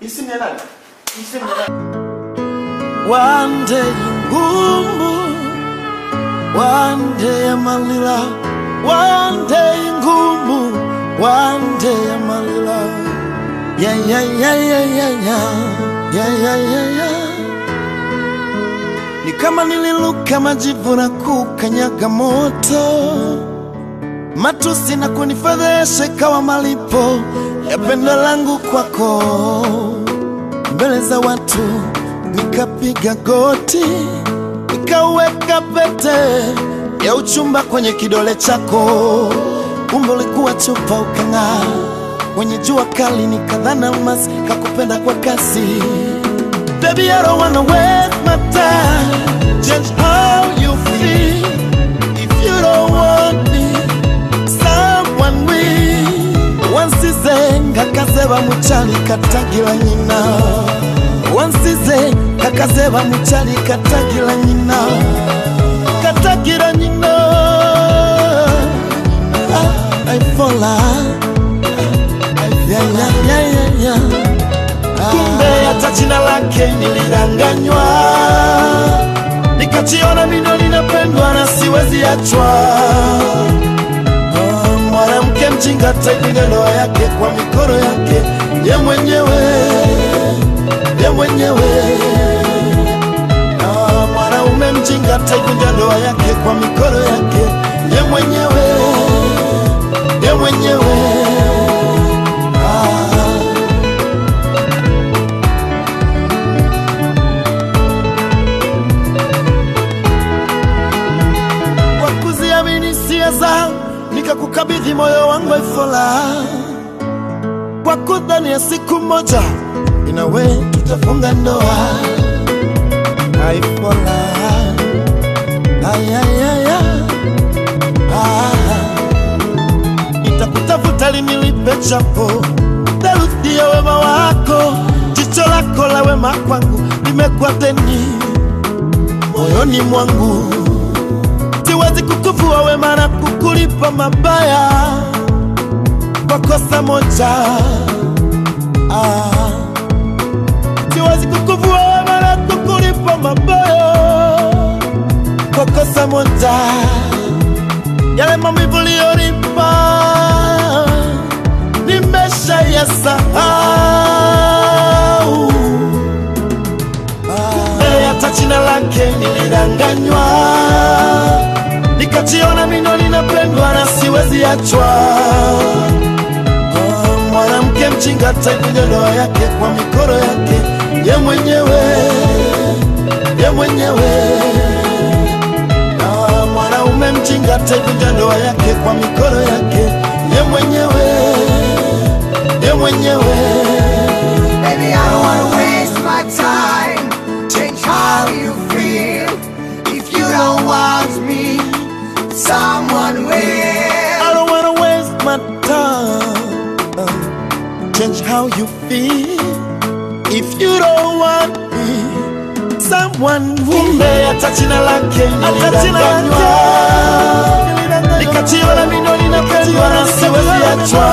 Hii simu ya nani? Hii simu ya nani? One day ngumu, one day malila, one day ngumu, one day malila. Yeah, yeah, yeah, yeah, yeah, yeah, yeah, yeah, yeah, yeah. Ni kama nililuka majivu na kukanyaga moto, matusi na kunifedhesha ikawa malipo ya pendo langu kwako mbele za watu nikapiga goti nikaweka pete ya uchumba kwenye kidole chako umbo likuwa chupa ukang'aa kwenye jua kali nikadhana almasi kakupenda kwa kasi Baby, I don't wanna waste my time Change how you feel If you don't want me Someone will Wansize ngakazeba muchali katagira nyina Wansize kakazeba muchali katagira nyina Katagira nyina Ah, I fall out Yeah, yeah, yeah, yeah, yeah. Kumbe hata jina lake nilidanganywa, nikajiona mino linapendwa na siwezi achwa. Oh, Mwanamke mjinga taipinga ndoa yake kwa mikono yake ye mwenyewe, ye mwenyewe. Ah, Mwanaume mjinga taipinga ndoa yake kwa mikono yake ye mwenyewe, ye mwenyewe. Ah. kwa kuziamini hisia zangu nikakukabidhi moyo wangu ifola kwa kudhani ya siku moja inawe tutafunga ndoa aifola ayayaya nitakutafuta linilipe chapo theluthi ya wema wako jicho lako la wema kwangu limekuwa deni moyoni mwangu siwezi kukuvua wema na kukulipa mabaya kwa kosa moja. Ah, siwezi kukuvua wema na kukulipa mabaya kwa kosa moja. Yale maumivu uliyonipa nimesha yasahau. Mbele hata jina lake nilidanganywa, nikajiona mino linapendwa na siwezi achwa. Oh, Mwanamke mjinga taivunja ndoa yake kwa mikono yake ye mwenyewe, ye mwenyewe. Ah, Mwanaume mjinga taivunja ndoa yake kwa mikono yake ye mwenyewe, ye mwenyewe. Baby, I don't wanna waste my time. Change how you feel. If you don't want me, someone will. I don't wanna waste my time. Change how you feel. If you don't want me, someone will. Kumbe hata jina lake nilidanganywa, nikajiona mino linapendwa na siwezi achwa.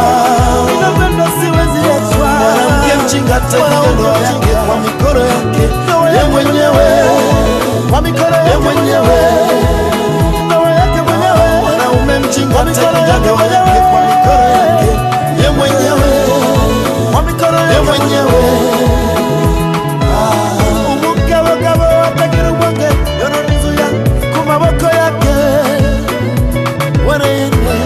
Mwanamke mjinga taivunja ndoa yake kwa mikono yake ye mwenyewe, ye mwenyewe mwanaume mjinga taivunja ndoa yake kwa mikono yake ye mwenyewe, ye mwenyewe. Ah, umugabogabo atagira ubwenge yorora inzu ya ku maboko yake wereyene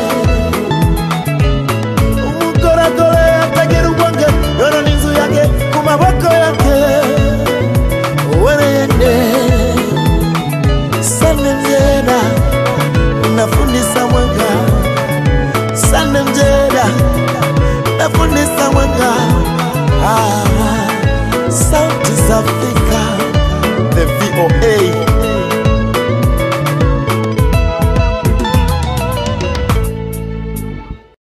umugoragore atagira ubwenge yorora inzu yake ku maboko yake wereyene sane mjera unafundisa mwanga sane mjera nafundisa mwanga ah, sauti safi